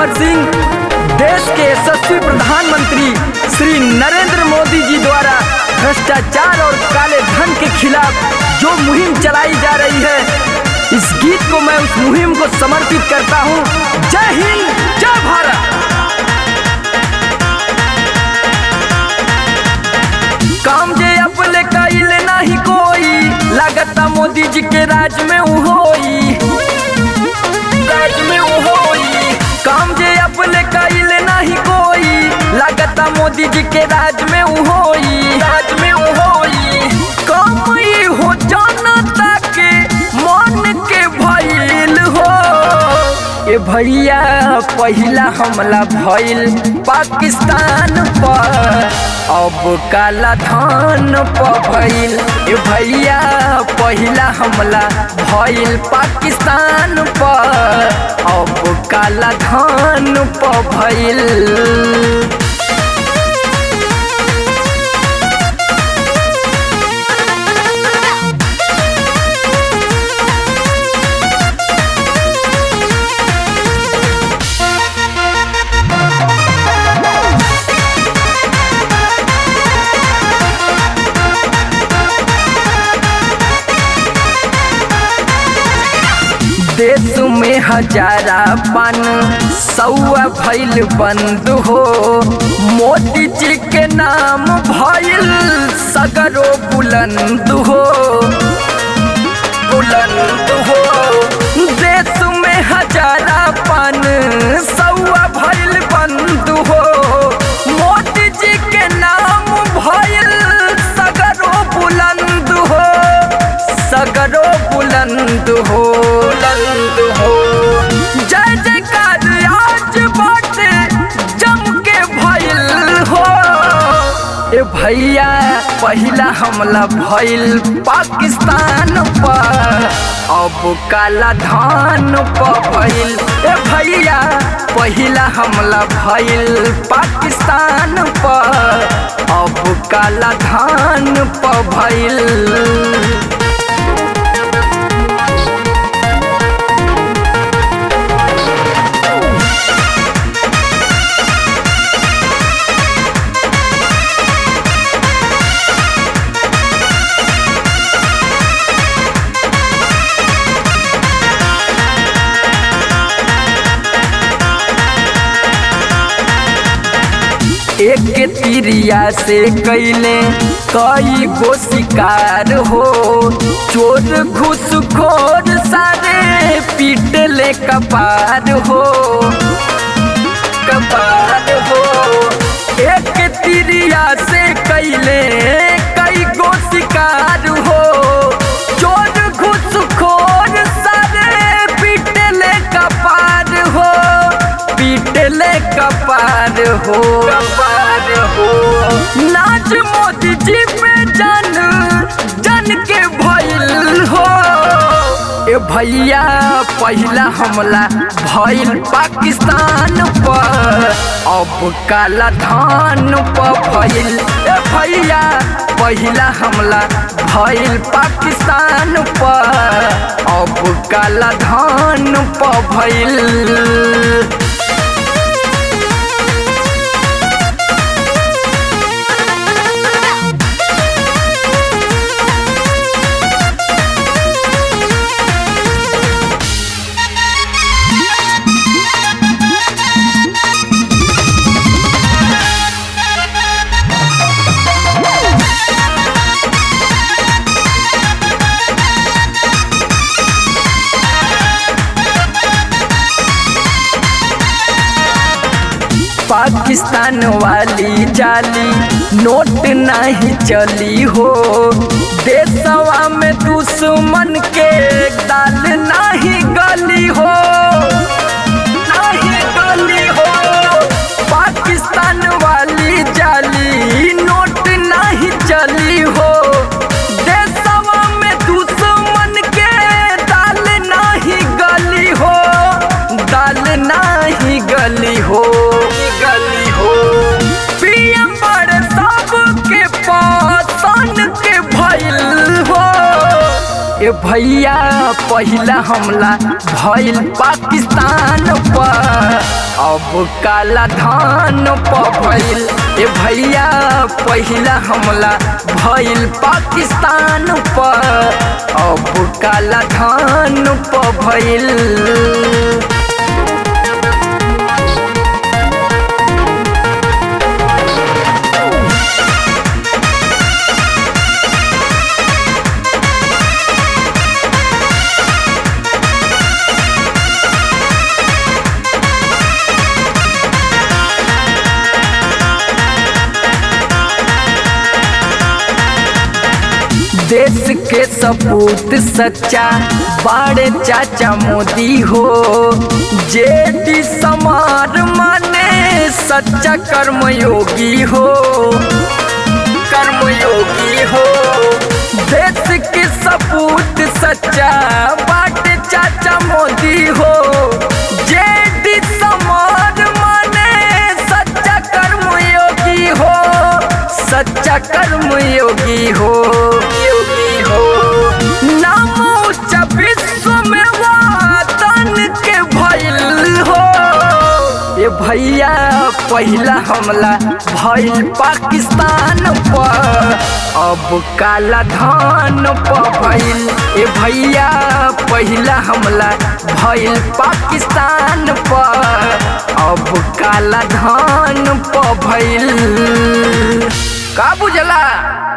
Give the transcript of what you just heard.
अमर सिंह देश के यशस्वी प्रधानमंत्री श्री नरेंद्र मोदी जी द्वारा भ्रष्टाचार और काले धन के खिलाफ जो मुहिम चलाई जा रही है इस गीत को मैं उस मुहिम को समर्पित करता हूँ जय हिंद जय भारत काम जे अपने कैले नहीं कोई लगता मोदी जी के राज में उ होई राज में उ होई काम जे अपने कैले नहीं कोई लगता मोदी जी के राज में उ होई राज में उ होई काम ई हो जनता के मन के भइल हो ए भैया पहिला हमला भइल पाकिस्तान पर अब काला धान पर भइल ए भैया पहिला हमला भइल पाकिस्तान पर अब काला धान पर भइल देश में हजारा पन सौआ भइल बंद हो मोदी जी के नाम भइल सगरो बुलंद हो बुलंद हो देश में हजारा पन सौआ भइल बंद हो मोदी जी के नाम भइल सगरो बुलंद हो सगरो बुलंद हो बुलंद हो जय जयकार आज बाटे जम के भइल हो ए भैया पहिला हमला भइल पाकिस्तान पर अब काला धान पर भइल ए भैया पहिला हमला भइल पाकिस्तान पर अब काला धान पर भइल एक तिरिया से कैले कई गो शिकार हो चोर घुसखोर सारे पीटले कपार हो कपार हो एक तिरिया से कैले कई गो शिकार हो चोर घुसखोर सारे पीटले कपार हो पीटले कपार हो कपार हो नाच मोदी जी पे जन जन के भइल हो ए भैया पहिला हमला भइल पाकिस्तान पर अब काला धान पर भइल ए भैया पहिला हमला भइल पाकिस्तान पर अब काला धान पर भइल पाकिस्तान वाली जाली नोट नहीं चली हो देशवा में दुश्मन के दाल नहीं गली हो नहीं गली हो पाकिस्तान वाली जाली नोट नहीं चली हो देशवा में दुश्मन के दाल नहीं गली हो दाल नहीं गली हो गली हो पीएम बड़े सब के पासन के भइल हो ए भैया पहिला हमला भइल पाकिस्तान पर अब काला धान पर भइल ए भैया पहिला हमला भइल पाकिस्तान पर अब काला धान पर भइल देश के सपूत सच्चा बाड़े चाचा मोदी हो जे डी समार माने सच्चा कर्मयोगी हो कर्मयोगी हो देश के सपूत सच्चा बाटे चाचा मोदी हो जे डी समार माने सच्चा कर्मयोगी हो सच्चा कर्मयोगी हो योगी हो नाम ऊंचा विश्व में वातन के भइल हो ये भैया पहिला हमला भइल पाकिस्तान पर अब काला धान पर भइल ए भैया पहिला हमला भइल पाकिस्तान पर अब काला धान पर भइल का बुझला